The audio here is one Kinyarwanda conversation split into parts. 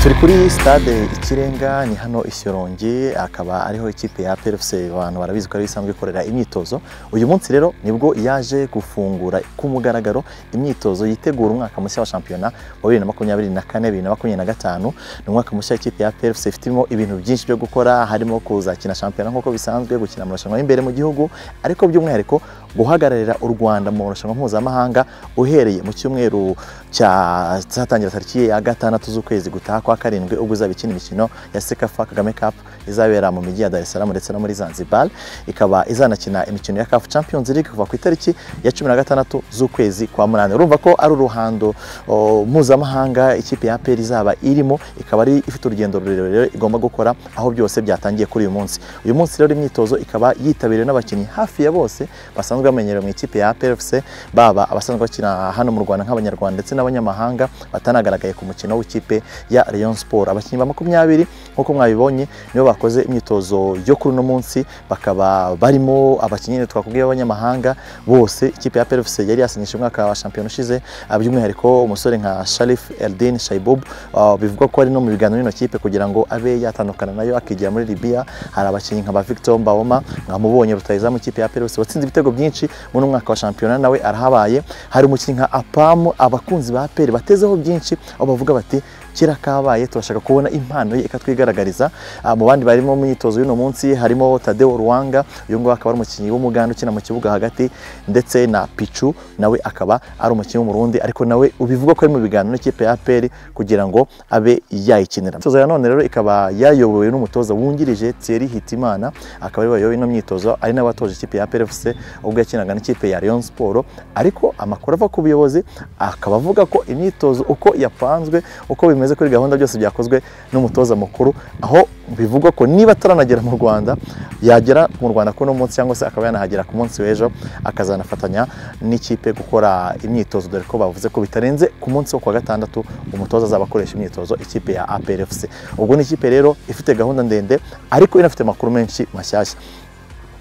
turi kuri stade ikirenga ni hano ishyorongi akaba ariho ikipe ya PFC abantu barabizi ko ari isanzwe ikorera imyitozo uyu munsi rero nibwo yaje gufungura ku mugaragaro imyitozo yitegura umwaka mushya wa shampiyona wa 2024 2025 ni umwaka mushya ikipe ya PFC ifitemo ibintu byinshi byo gukora harimo kuzakina shampiyona nk'uko bisanzwe gukina amarushanwa y'imbere mu gihugu ariko by'umwihariko guhagararira u Rwanda mu marushanwa mpuzamahanga uhereye mu cyumweru cyatangira tariki ya gatandatu z'ukwezi gutaha kwa karindwi ubwo uzaba ikina imikino ya Sekafa Kagame Cup izabera mu mijyi ya Dar es Salaam ndetse no muri Zanzibar ikaba izanakina imikino ya CAF Champions League kuva ku itariki ya cumi na gatandatu z'ukwezi kwa munani urumva ko ari uruhando o, mpuzamahanga ikipe ya APR izaba irimo ikaba ari ifite urugendo rurerure igomba gukora aho byose byatangiye kuri uyu munsi uyu munsi rero imyitozo ikaba yitabiriwe n'abakinnyi hafi ya bose basanzwe basanzwe bamenyerewe mu ikipe ya PFC baba abasanzwe bakina hano mu Rwanda nk'abanyarwanda ndetse n'abanyamahanga batanagaragaye ku mukino w'ikipe ya Rayon Sport abakinnyi ba makumyabiri nk'uko mwabibonye nibo bakoze imyitozo yo kuri uno munsi bakaba barimo abakinnyi twakubwiye b'abanyamahanga bose ikipe ya PFC yari yasinyisha umwaka wa shampiyona ushize by'umwihariko umusore nka Sharif Eldin Shaibub uh, bivugwa ko ari no mu biganiro n'ino kipe kugira ngo abe yatandukana nayo akigira muri Libya hari abakinnyi nka ba Victor Mbawoma mwamubonye rutayizamu ikipe ya PFC watsinze ibitego byinshi byinshi muri umwaka wa shampiyona nawe arahabaye hari umukinnyi nka apamu abakunzi ba aperi batezeho byinshi aho bavuga bati kera kabaye turashaka kubona impano ye ikatwigaragariza mu bandi barimo mu myitozo y'uno munsi harimo Tadeo Ruwanga uyu nguyu akaba ari umukinnyi w'umuganda ukina mu kibuga hagati ndetse na Pichu nawe akaba ari umukinnyi w'umurundi ariko nawe ubivuga ko ari mu biganiro n'ikipe ya APR kugira ngo abe yayikinira imyitozo ya none rero ikaba yayobowe n'umutoza wungirije Thierry Hitimana akaba ari wayoboye ino myitozo ari nawe watoje ikipe ya APR FC ubwo yakinaga n'ikipe ya Rayon Sport ariko amakuru ava ku buyobozi akaba avuga ko imyitozo uko yapanzwe uko bimeze bimeze kuri gahunda byose byakozwe n'umutoza mukuru aho bivugwa ko niba ataranagera mu Rwanda yagera mu Rwanda kuri uno munsi cyangwa se akaba yanahagera ku munsi w'ejo akazanafatanya n'ikipe gukora imyitozo dore ko bavuze ko bitarenze ku munsi wo kuwa gatandatu umutoza azaba akoresha imyitozo ikipe ya APR FC ubwo ni ikipe rero ifite gahunda ndende ariko inafite amakuru menshi mashyashya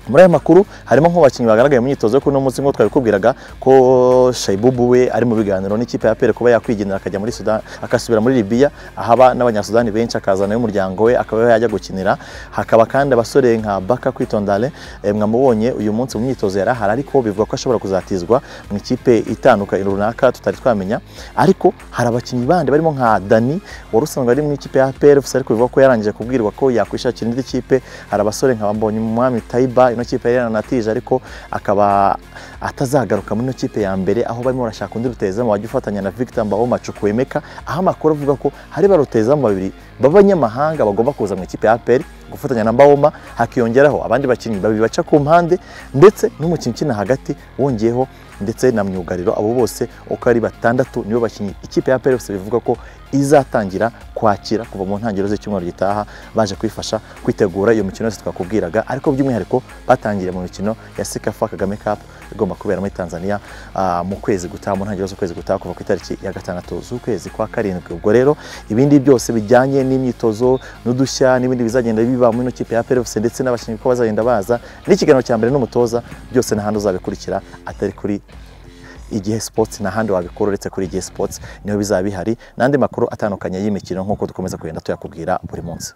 muri aya makuru harimo nk'abakinnyi bagaragaye mu myitozo yo kuri uno munsi nk'uko twabikubwiraga ko Shaibubu we ari mu biganiro n'ikipe ya Pere kuba yakwigendera akajya muri Sudan akasubira muri Libya ahaba n'abanyasudani benshi akazana n'umuryango we akaba yajya gukinira hakaba kandi abasore nka Baka Kwitondale mwamubonye uyu munsi mu myitozo yari ahari ariko bivuga ko ashobora kuzatizwa mu ikipe itanduka runaka tutari twamenya ariko hari abakinnyi bandi barimo nka Dani wari usanzwe ari mu ikipe ya PFC ariko bivuga ko yarangije kubwirwa ko yakwishakira indi kipe hari abasore nka Bambonye Umwami Taiba ino kipe yari yaranatije ariko akaba atazagaruka muri ino kipe ya mbere aho barimo barashaka undi rutayizamu wajya ufatanya na Victor Mbawoma Chukwemeka aho amakuru avuga ko hari ba rutayizamu babiri b'abanyamahanga bagomba kuza mu ikipe ya APR gufatanya na Mbawoma hakiyongeraho abandi bakinnyi babiri baca ku mpande ndetse n'umukinnyi ukina hagati wongeyeho ndetse na myugariro abo bose uko ari batandatu nibo bakinnyi ikipe ya PFC bivuga ko izatangira kwakira kuva mu ntangiriro z'icyumweru gitaha baje kwifasha kwitegura iyo mikino yose twakubwiraga ariko by'umwihariko batangiriye mu mikino ya Sekafa Kagame Cup igomba kubera muri Tanzania uh, mu kwezi gutaha mu ntangiriro z'ukwezi gutaha kuva ku itariki ya gatandatu z'ukwezi kwa karindwi ubwo rero ibindi byose bijyanye n'imyitozo n'udushya n'ibindi bizagenda biba muri ino kipe ya PFC ndetse n'abakinnyi ko bazagenda baza n'ikiganiro cya mbere n'umutoza byose n'ahandi uzabikurikira atari kuri igihe sports n'ahandi wabikora uretse kuri igihe sports niho bizaba bihari n'andi makuru atandukanye y'imikino nk'uko dukomeza kugenda tuyakubwira buri munsi